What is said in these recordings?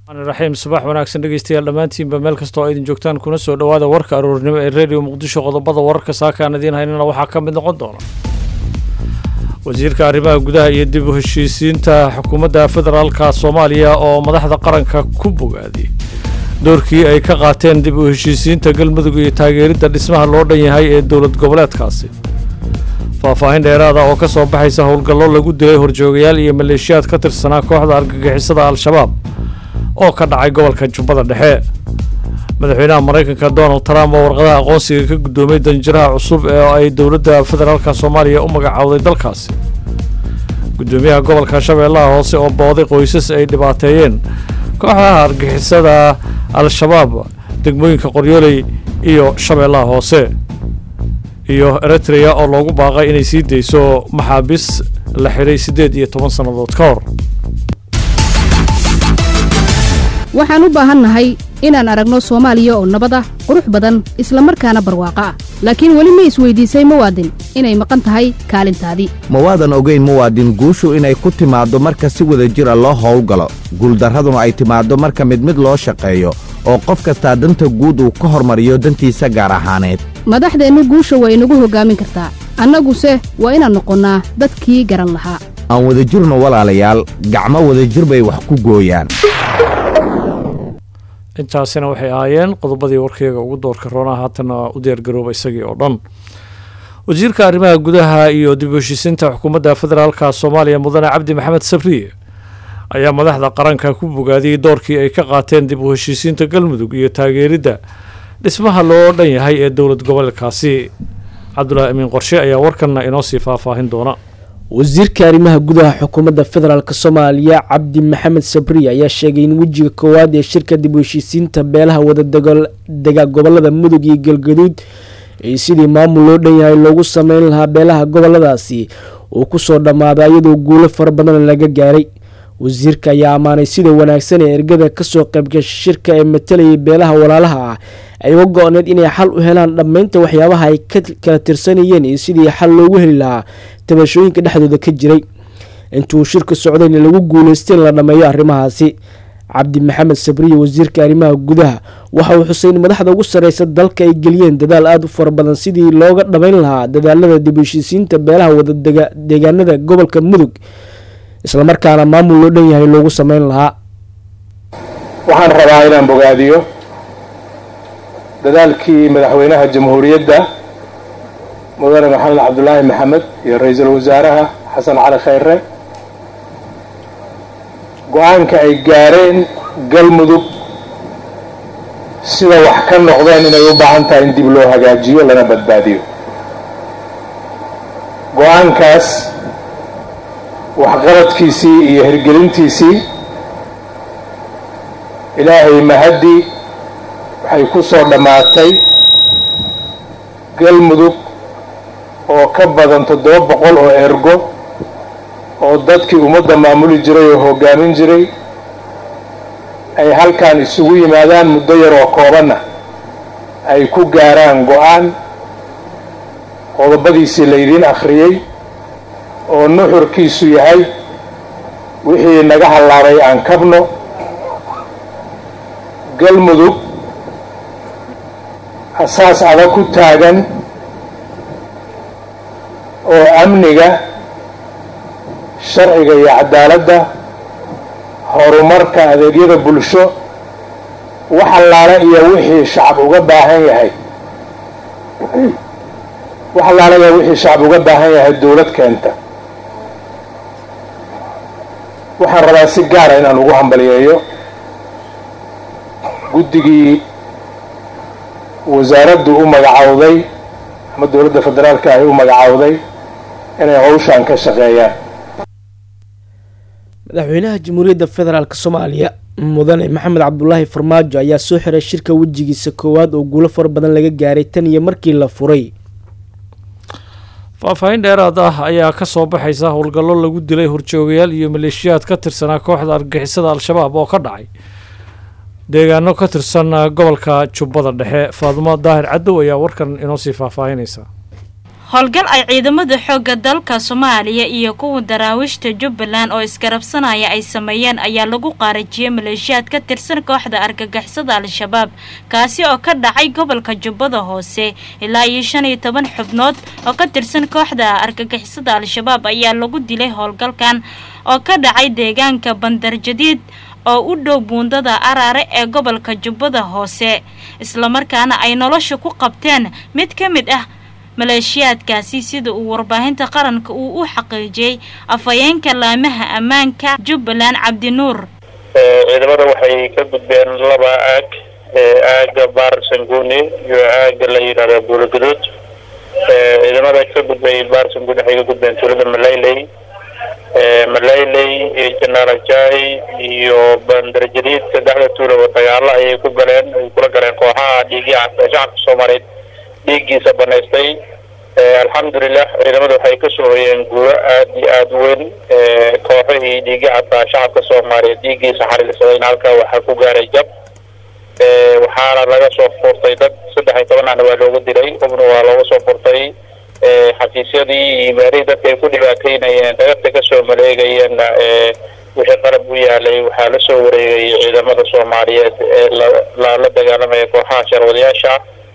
raxiim subax wanaagsan dhegeystayaal dhammaantiinba meel kastoo aydin joogtaan kuna soo dhowaada warka aroornimo ee redio muqdisho qodobada wararka saaka aan idiin haynana waxaa ka mid noqon doona wasiirka arrimaha gudaha iyo dib u heshiisiinta xukuumadda federaalka soomaaliya oo madaxda qaranka ku bogaadiyey doorkii ay ka qaateen dib u heshiisiinta galmudug iyo taageeridda dhismaha loo dhan yahay ee dowlad goboleedkaasi faahfaahin dheeraada oo ka soo baxaysa howlgallo lagu dilay horjoogayaal iyo maleeshiyaad ka tirsanaa kooxda argagixisada al-shabaab oo ka dhacay gobolka jubbada dhexe madaxweynaha maraykanka donald trump oo warqadaha aqoonsiga ka guddoomay danjiraha cusub ee ay dowladda federaalka soomaaliya u magacowday dalkaasi guddoomiyaha gobolka shabeellaha hoose oo booday qoysas ay dhibaateeyeen kooxdaha argixisada al-shabaab degmooyinka qoryooley iyo shabeellaha hoose iyo eritrea oo loogu baaqay inay sii dayso maxaabiis la xidhay siddeed iyo toban sannadood ka hor waxaan u baahannahay inaan aragno soomaaliya oo nabad ah qurux badan isla markaana barwaaqo ah laakiin weli ma isweydiisay muwaadin inay maqan tahay kaalintaadii ma waadan ogayn muwaadin guushu inay ku timaaddo marka si wada jira loo howlgalo guuldarraduna ay timaaddo marka mid mid loo shaqeeyo oo qof kastaa danta guud uu ka hormariyo dantiisa gaar ahaaneed madaxdeennu guusha waa inagu hoggaamin kartaa annaguse waa inaan noqonnaa dadkii garan lahaa aan wadajirno walaalayaal gacmo wadajir bay wax ku gooyaan intaasina waxay ahaayeen qodobadii warkeyga ugu doorka roonaa haatana u diyaargarooba isagii oo dhan wasiirka arrimaha gudaha iyo dib u heshiisiinta xukuumadda federaalka soomaaliya mudane cabdi maxamed sabriye ayaa madaxda qaranka ku bogaadiyey doorkii ay ka qaateen dib u heshiisiinta galmudug iyo taageeridda dhismaha loo dhan yahay ee dowlad goboleedkaasi cabdulaahi amiin qorshe ayaa warkanna inoo sii faahfaahin doona wasiirka arrimaha gudaha xukuumadda federaalk soomaaliya cabdi maxamed sabriye ayaa sheegay in wejiga koowaad ee shirka dib u heshiisiinta beelaha wadadega gobolada mudug iyo galgaduud ee sidii maamul loo dhan yahay loogu sameyn lahaa beelaha goboladaasi uu kusoo dhammaaday iyadoo guulo fara badan laga gaaray wasiirka ayaa ammaanay sida wanaagsan ee ergada kasoo qaybgasha shirka ee matalayay beelaha walaalaha ah ay uga go-need inay xal u helaan dhammaynta waxyaabaha ay ka kala tirsanayeen iyo sidii xal loogu heli lahaa tabashooyinka dhexdooda ka jiray intuu shirka socdayna lagu guuleystay in la dhammeeyo arrimahaasi cabdi maxamed sabriye wasiirka arrimaha gudaha waxa uu xusay in madaxda ugu sarreysa dalka ay geliyeen dadaal aada u fara badan sidii looga dhammayn lahaa dadaalada dib u heshiisiinta beelaha wadadega deegaanada gobolka mudug islamarkaana maamul loo dhan yahay loogu sameyn lahaa waxaan rabaa inaan bogaadiyo dadaalkii madaxweynaha jamhuuriyadda mudane maxamed cabdulaahi maxamed iyo ra-iisul wasaaraha xasan cali khayre go-aanka ay gaareen galmudug sida wax ka noqdeen inay u baahan tahay in dib loo hagaajiyo lana badbaadiyo go-aankaas waxqabadkiisii iyo hirgelintiisii ilaahay mahaddi waxay ku soo dhammaatay galmudug oo ka badan toddoba boqol oo ergo oo dadkii ummadda maamuli jiray oo hoggaamin jiray ay halkan isugu yimaadaan muddo yar oo koobanna ay ku gaaraan go-aan qodobadiisii laydiin akhriyey oo nuxurkiisu yahay wixii naga hallaabay aan kabno galmudug asaas adag ku taagan oo amniga sharciga iyo cadaaladda horumarka adeegyada bulsho wax allaale iyo wixii shacab uga baahan yahay wax allaale iyo wixii shacab uga baahan yahay dowlad keenta waxaan rabaa si gaara inaan ugu hambaliyeeyo guddigii wasaaraddu u magacowday ama dowladda federaalka ahi u magacowday inay hawshaan ka shaqeeyaan madaxweynaha jamhuuriyadda federaalk soomaaliya mudane maxamed cabdulaahi farmaajo ayaa soo xiray shirka wejigiisa koowaad oo guulo fara badan laga gaaray tan iyo markii la furay faahfaahin dheeraad ah ayaa ka soo baxaysa howlgallo lagu dilay horjoogayaal iyo maleeshiyaad ka tirsanaa kooxda argagixisada al-shabaab oo ka dhacay deegaano ka tirsan gobolka jubbada dhexe faadumo daahir cadow ayaa warkan inoo sii faahfaahinaysa howlgal ay ciidamada xoogga dalka soomaaliya iyo kuwa daraawiishta jubbaland oo isgarabsanaya ay sameeyeen ayaa lagu qaarajiyey maleeshiyaad ka tirsan kooxda argagixisada al-shabaab kaasi oo ka dhacay gobolka jubbada hoose ilaa iyo shan iyo toban xubnood oo ka tirsan kooxda argagixisada al-shabaab ayaa lagu dilay howlgalkan oo ka dhacay deegaanka bandarjadiid oo u dhow buundada araare ee gobolka jubbada hoose islamarkaana ay nolosha ku qabteen mid ka mid ah maleeshiyaadkaasi sida uu warbaahinta qaranka uu u xaqiijiyey afhayeenka laamaha ammaanka jubbaland cabdinuur ciidamada waxay ka gudbeen laba aag aaga baar sanguuni iyo aaga la yidhahda buulaguduud ciidamada ka gudbay baar sanguuni waxay ka gudbeen tuulada malayley malayley iyo janaalajai iyo bandarjadiid saddexda tuula oo dagaalo ayay ku galeen ay kula galeen kooxaha dhiigii shacabka soomaaliyeed dhiiggiisa banaystay alxamdulilah ciidamada waxay kasoo hoyeen guuro aada iyo aada weyn kooxihii dhiigi caddaa shacabka soomaaliyeed dhiiggiisa xariirsadayna halkaa waxaa ku gaaray jab waxaana laga soo furtay dad saddex iyo toban ahna waa looga dilay hubna waa looga soo furtay xafiisyadii iyo meelihii dadka ay ku dhibaateynayeen dhagabta kasoo maleegayeenna wixii qalab u yaalay waxaa la soo wareegayay ciidamada soomaaliyeed ee la dagaalamaya kooxaha sharwadayaasha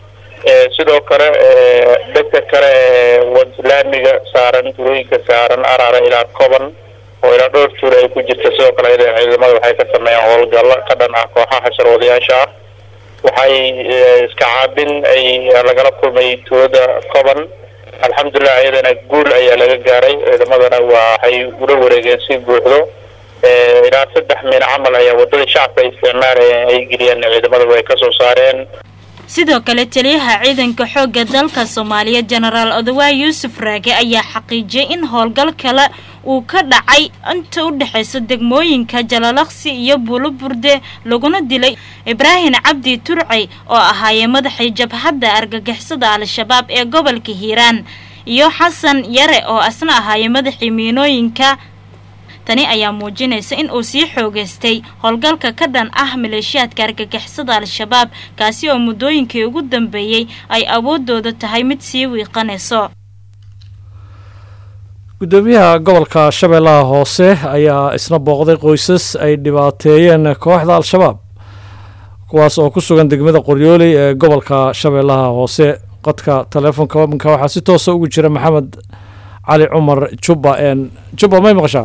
sidoo kale dhegta kale laamiga saaran turooyinka saaran araara ilaa koban oo ilaa dhowr tuur ay ku jirta sidoo kale ayada ciidamada waxay ka sameeyeen howlgallo ka dhan ah kooxaha sharwadayaasha ah waxay iska caabin ay lagala kulmay tuulada koban alxamdulilah ayadana guul ayaa laga gaaray ciidamadana waxay ula wareegeen si buuxdo ilaa saddex min camal ayaa wadada shacabka ay isticmaalayeen ay geliyeen ciidamada way kasoo saareen sidoo kale taliyaha ciidanka xoogga dalka soomaaliya jenaraal odawaay yuusuf raage ayaa xaqiijiyey in howlgal kale uu ka dhacay inta u dhexaysa degmooyinka jalalaqsi iyo buuloburde laguna dilay ibraahim cabdi turcey oo ahaayee madaxii jabhadda argagixisada al-shabaab ee gobolka hiiraan iyo xasan yare oo asna ahaayee madaxii miinooyinka tani ayaa muujinaysa in uu sii xoogaystay howlgalka ka dhan ah maleeshiyaadka argagixisada al-shabaab kaasi oo muddooyinkii ugu dambeeyey ay awooddooda tahay mid sii wiiqanayso guddoomiyaha gobolka shabeellaha hoose ayaa isna booqday qoysas ay dhibaateeyeen kooxda al-shabaab kuwaas oo ku sugan degmada qoryooley ee gobolka shabeellaha hoose qodka taleefonka wabanka waxaa si toosa ugu jira maxamed cali cumar jubba jubba may maqashaa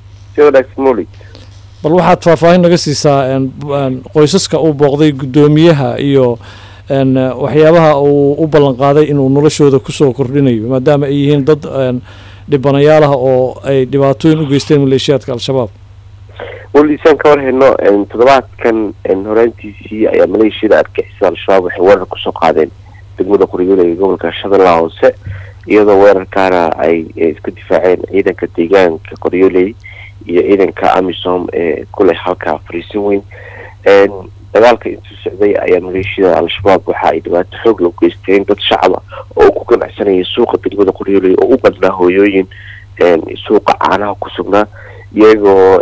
bal waxaad faahfaahin naga siisaa qoysaska uu booqday guddoomiyaha iyo waxyaabaha uu u ballan qaaday inuu noloshooda kusoo kordhinayo maadaama ay yihiin dad dhibanayaal ah oo ay dhibaatooyin u geysteen maleeshiyaadka al-shabaab walisaan ka warhayno toddobaadkan horaantiisii ayaa maleeshiyada argixisada al-shabaab waxay weerar kusoo qaadeen degmada qoryoole ee gobolka shabeellaha hoose iyadoo weerarkaana ay iska difaaceen ciidanka deegaanka qoryooley iyo ciidanka amisom ee kuleh halkaa fariisin weyn dagaalka intuu socday ayaa maleeshiyada al-shabaab waxa ay dhibaato xoog la geysteen dad shacaba oo ku ganacsanaya suuqa degmada qoryooley oo u badnaa hooyooyin suuqa caanaha ku sugnaa iyagoo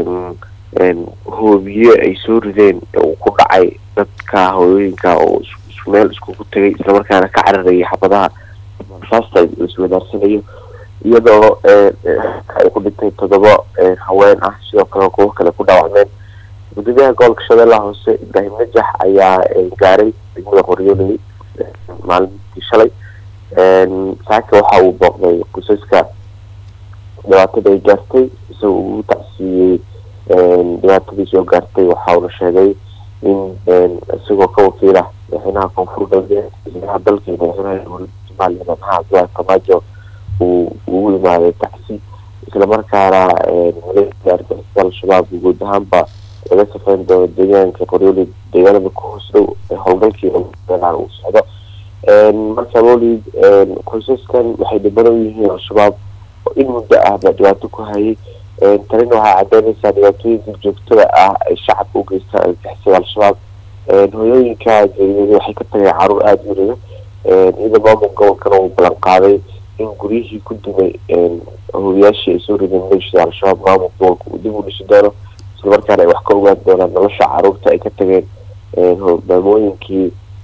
hoobiye ay soo rideen uu ku dhacay dadka hooyooyinka oo meel iskugu tagay islamarkaana ka cararayay xabadaha rasaasta laiswadaarsanayo iyadoo ay ku dhintay toddoba haween ah sidoo kale kuwo kale ku dhaawacmeen gudoomiyaha gobolka shabeellaha hoose ibraahim najax ayaa gaaray degmada qoryooley maalintii shalay saaka waxa uu booqday qosaska dhibaatada ay gaartay isagoo ugu tacsiiyey dhibaatadii soo gaartay waxa uuna sheegay in isagoo ka wakiila madaxweynaha koonfur galbeed madaxweynaha dalka iyo madaxweynaha somaliya madaxaha abdullahi farmaajo uu ugu imaaday tacsi islamarkaana maleeshia argixisada al-shabaab guud ahaanba laga safeyn doono deegaanka qoryooley deegaanada ku hoos dhow ee howlgalkii uu socdo marka lolid qoysaskan waxay dhibano u yihiin al-shabaab oo in muddo ahba dhibaato ku hayay tanina waxay cadeynaysaa dhibaatooyinka joogtada ah ay shacabka u geystaan argixisada al-shabaab hooyooyinka geeriyooday waxay ka tageen caruur aada u riga iyada maamul gobolkana uu ballan qaaday in guryihii ku dumay hooyayaashii ay soo rideen maleeshiyada al-shabaab maamul gobolka uu dib u dhisi doono islamarkaana ay wax ka ogaan doonaan nolosha caruurta ay ka tageen maamooyinkii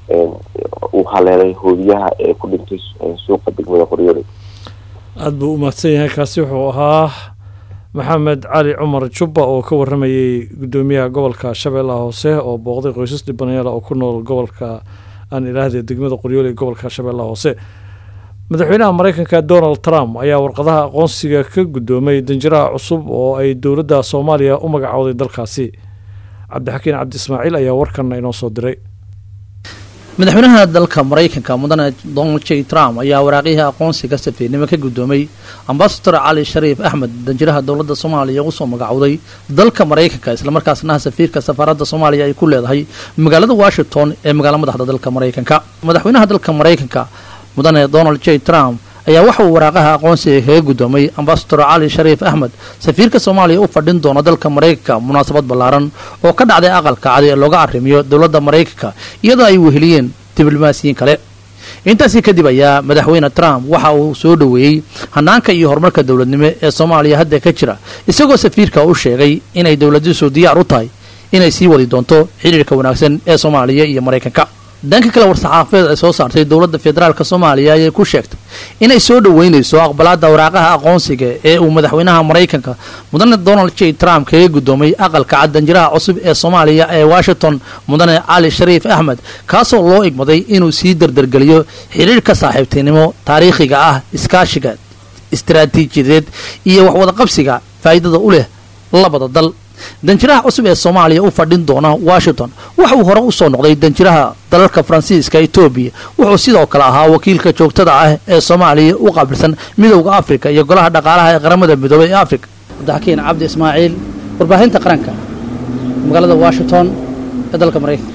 uu haleelay hoodiyaha ee ku dhintay suuqa degmada qoryooley aada buu u mahadsan yahay kaasi wuxuu ahaa maxamed cali cumar jubba oo ka waramayey guddoomiyaha gobolka shabeellaha hoose oo booqday qoysas dhibanayaala oo ku nool gobolka aan ilaahde degmada qoryooley gobolka shabeellaha hoose madaxweynaha mareykanka donald trump ayaa warqadaha aqoonsiga ka guddoomay danjiraha cusub oo ay dowladda soomaaliya u magacowday dalkaasi cabdixakiin cabdi ismaaciil ayaa warkan inoo soo diray madaxweynaha dalka maraykanka mudane donald j trump ayaa waraaqyihii aqoonsiga safiirnimo ka guddoomay ambasador cali shariif axmed danjiraha dowladda soomaaliya ugu soo magacowday dalka maraykanka islamarkaasna safiirka safaaradda soomaaliya ay ku leedahay magaalada washington ee magaalo madaxda dalka maraykanka madaxweynaha dalka maraykanka mudane donald j trump ayaa waxa uu waraaqaha aqoonsiga kaga guddoomay ambasador cali shariif axmed safiirka soomaaliya u fadhin doona dalka maraykanka munaasabad ballaaran oo ka dhacday aqalka cadi ee looga arrimiyo dowladda maraykanka iyadoo ay weheliyeen diblomaasiyiin kale intaasi kadib ayaa madaxweyne trump waxa uu soo dhoweeyey hanaanka iyo horumarka dowladnimo ee soomaaliya hadda ka jira isagoo safiirka u sheegay inay dowladiisu diyaar u tahay inay sii wadi doonto xiriirka wanaagsan ee soomaaliya iyo maraykanka dhanka kale war-saxaafeed ay soo saartay dowladda federaalk soomaaliya ayay ku sheegtay inay soo dhoweynayso aqbalaadda waraaqaha aqoonsiga ee uu madaxweynaha maraykanka mudane donald j trump kaga guddoomay aqalka cad danjiraha cusub ee soomaaliya ee washington mudane cali shariif axmed kaasoo loo igmaday inuu sii dardargeliyo xiriirka saaxiibtinimo taariikhiga ah iskaashiga istaraatiijiyadeed iyo waxwadaqabsiga faa'iidada u leh labada dal danjiraha cusub ee soomaaliya u fadhin doona washington waxa uu hore usoo noqday danjiraha dalalka faransiiska etoobiya wuxuu sidoo kale ahaa wakiilka joogtada ah ee soomaaliya u qaabilsan midowda afrika iyo golaha dhaqaalaha ee qaramada midoobay ee afrika cabdixakiin cabdi ismaaciil warbaahinta qaranka magaalada washington ee dalka maraykanka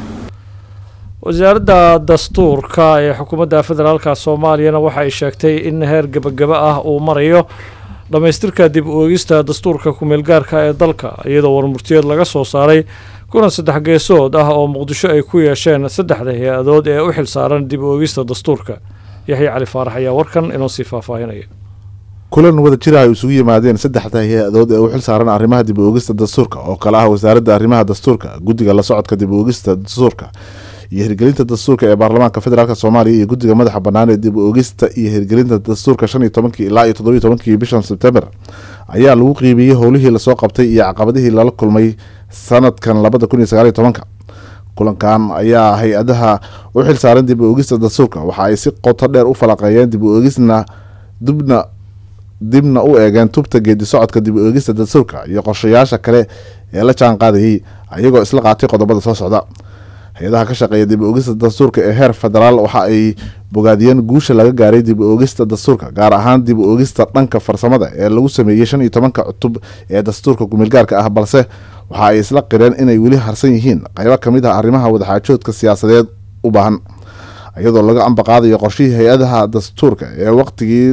wasaaradda dastuurka ee xukuumadda federaalka soomaaliyana waxa ay sheegtay in heer gebagaba ah uu marayo dhammaystirka dib u eegista dastuurka ku-meelgaarka ee dalka iyadoo warmurtiyeed laga soo saaray kulan saddex geesood ah oo muqdisho ay ku yeesheen saddexda hay-adood ee u xilsaaran dib u eegista dastuurka yaxya cali faarax ayaa warkan inoo sii faahfaahinaya kulan wada jira ay isugu yimaadeen saddexda hay-adood ee u xil saaran arrimaha dib u eegista dastuurka oo kale ah wasaaradda arrimaha dastuurka guddiga la socodka dib u eegista dastuurka iyo hirgelinta dastuurka ee baarlamaanka federaalk soomaaliya iyo guddiga madaxa bannaan ee dib u eegista iyo hirgelinta dastuurka shan iyo tobankii ilaa iyo toddobiyo tobankii bishan sebtember ayaa lagu qiimeeyey howlihii lasoo qabtay iyo caqabadihii lala kulmay sanadkan labada kun iyo sagaal iyo tobanka kulankan ayaa hay-adaha u xil saaran dib u eegista dastuurka waxa ay si qoto dheer u falaqeeyeen dib u eegisna dubna dibna u eegeen tubta geedi socodka dib u eegista dastuurka iyo qorshayaasha kale ee la jaan qaadayay ayagoo isla qaatay qodobada soo socda hay-adaha ka shaqeeya dib u oogista dastuurka ee heer federaal waxa ay bogaadiyeen guusha laga gaaray dib u oogista dastuurka gaar ahaan dib u oogista dhanka farsamada ee lagu sameeyey shan iyo tobanka cutub ee dastuurka kumeelgaarka ah balse waxa ay isla qireen inay weli harsan yihiin qaybo kamid ah arrimaha wadaxaajoodka siyaasadeed u baahan iyadoo laga ambaqaadayo qorshihii hay-adaha dastuurka ee waqtigii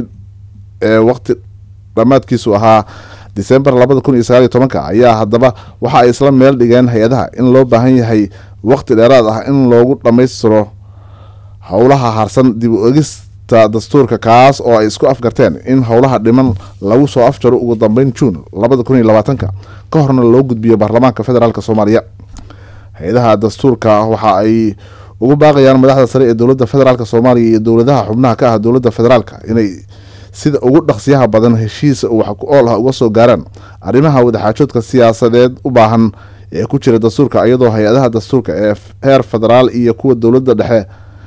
ee waqti dhammaadkiisu ahaa disembar labada kun iyo sagaal iyo tobanka ayaa haddaba waxa ay isla meel dhigeen hay-adaha in loo baahan yahay waqti dheeraad ah in loogu dhammaystiro howlaha harsan dib u egista dastuurka kaas oo ay isku afgarteen in howlaha dhiman lagu soo afjaro ugu dambeyn juun labada kun iyo labaatanka ka horna loo gudbiyo baarlamaanka federaalk soomaaliya hay-adaha dastuurka waxa ay ugu baaqayaan madaxda sare ee dowladda federaalk soomaaliya iyo dowladaha xubnaha ka ah dowladda federaalk inay sida ugu dhaqsiyaha badan heshiisa wax ku ool ah uga soo gaaraan arrimaha wadaxaajoodka siyaasadeed u baahan ee ku jira dastuurka iyadoo hay-adaha dastuurka ee heer federaal iyo kuwa dowladda dhexe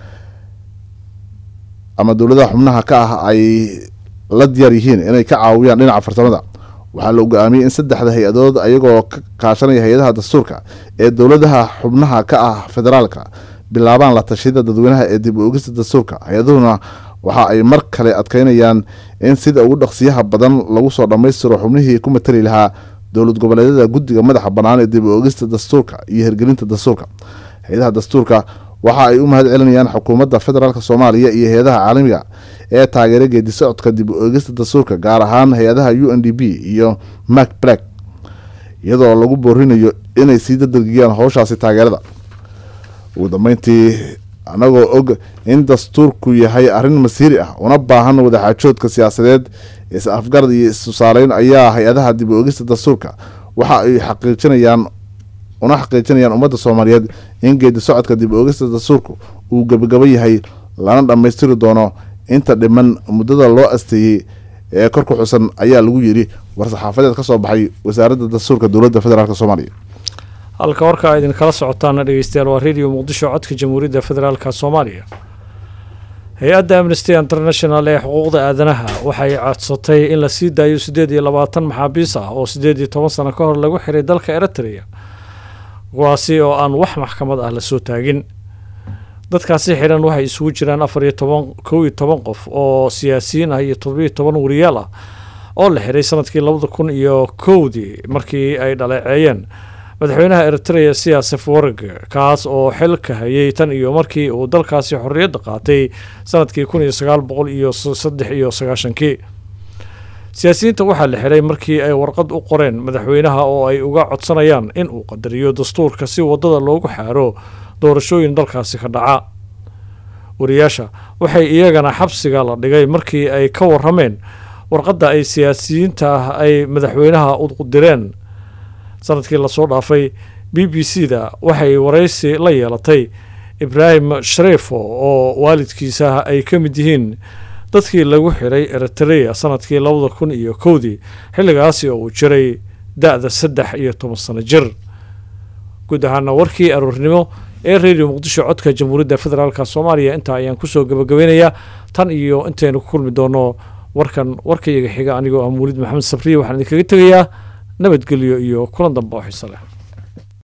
ama dowladaha xubnaha ka ah ay la diyaar yihiin inay ka caawiyaan dhinaca farsamada waxaa la go-aamiyey in saddexda hay-adood ayagoo ka kaashanaya hay-adaha dastuurka ee dowladaha xubnaha ka ah federaalka bilaabaan la tashida dadweynaha ee dib u ogista dastuurka hay-aduhuna waxa ay mar kale adkeynayaan in sida ugu dhaqsiyaha badan lagu soo dhammaystiro xubnihii ku matali lahaa dowlad goboleedyada guddiga madaxa bannaan ee dib u ogista dastuurka iyo hirgelinta dastuurka hay-adaha dastuurka waxa ay u mahad celinayaan xukuumadda federaalk soomaaliya iyo hay-adaha caalamiga ee taageera geedi socodka dib u eegista dastuurka gaar ahaan hay-adaha u n d b iyo mac black iyadoo lagu boorinayo inay sii dadargiyaan howshaasi taageerada ugu dambeyntii anagoo og in dastuurku yahay arrin masiiri ah una baahan wadaxaajoodka siyaasadeed is afgarad iyo istusaaleyn ayaa hay-adaha dib u eegista dastuurka waxa ay xaqiijinayaan una xaqiijinayaan ummadda soomaaliyeed in geedi socodka dib oogista dastuurku uu gebagabo yahay lana dhammaystiri doono inta dhiman muddada loo asteeyey ee kor ku xusan ayaa lagu yidhi war-saxaafadeed ka soo baxay wasaaradda dastuurka dowladda federaalk soomaaliya halka warka a idinkala socotaana dhegeystayaal waa radio muqdisho codka jamhuuriyadda federaalk soomaaliya hay-adda amnesty international ee xuquuqda aadanaha waxay codsatay in la sii daayo siddeed iyo labaatan maxaabiis ah oo siddeed iyo toban sano ka hor lagu xiray dalka eritrea kuwaasi oo aan wax maxkamad ah lasoo taagin dadkaasi xidhan waxay isugu jiraan afar iyo toban kow iyo toban qof oo siyaasiyiin ah iyo todobiyo toban wariyaal ah oo la xiray sanadkii labada kun iyo kowdii markii ay dhaleeceeyeen madaxweynaha eritrea siyaasef warg kaas oo xilka hayay tan iyo markii uu dalkaasi xorriyadda qaatay sanadkii kun iyo sagaal boqol iyo saddex iyo sagaashankii siyaasiyiinta waxaa la xiray markii ay warqad u qoreen madaxweynaha oo ay uga codsanayaan in uu qadariyo dastuurka si waddada loogu xaaro doorashooyin dalkaasi ka dhaca wariyaasha waxay iyagana xabsiga la dhigay markii ay ka warameen warqadda ay siyaasiyiinta ah ay madaxweynaha u direen sanadkii lasoo dhaafay b b c da waxay waraysi la yeelatay ibraahim shareefo oo waalidkiisa ay ka mid yihiin dadkii lagu xiray eritrea sanadkii labada kun iyo kowdii xilligaasi oo uu jiray da-da saddex iyo toban sano jir guud ahaana warkii aroornimo ee radio muqdisho codka jamhuuriyadda federaalk soomaaliya intaa ayaan kusoo gabagabeynayaa tan iyo intaynu ku kulmi doono warkan warkayga xiga anigoo ah muulid maxamed sabriye waxaan idinkaga tegayaa nabadgelyo iyo kulan dambe oo xiso leh